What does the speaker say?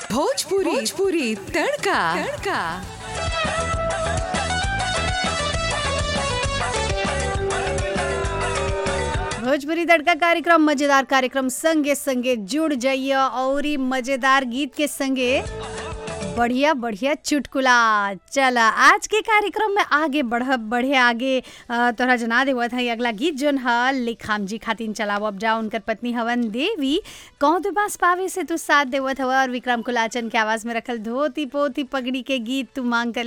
भोजपुरी भोजपुरी तड़का तड़का भोजपुरी तड़का कार्यक्रम मजेदार कार्यक्रम संगे संगे जुड़ जाइए और ई मजेदार गीत के संगे बढ़िया बढ़िया चुटकुला चला आज के कार्यक्रम में आगे बढ़ बढ़े आगे अ, तोहरा जना देवत है अगला गीत जोन ह लिखाम जी खातिन चलावब जा उनकर पत्नी हवन देवी कौन तो पास पावे से तू साथ देवत हवा और विक्रम कुलाचन के आवाज में रखल धोती पोती पगड़ी के गीत तू मांग कर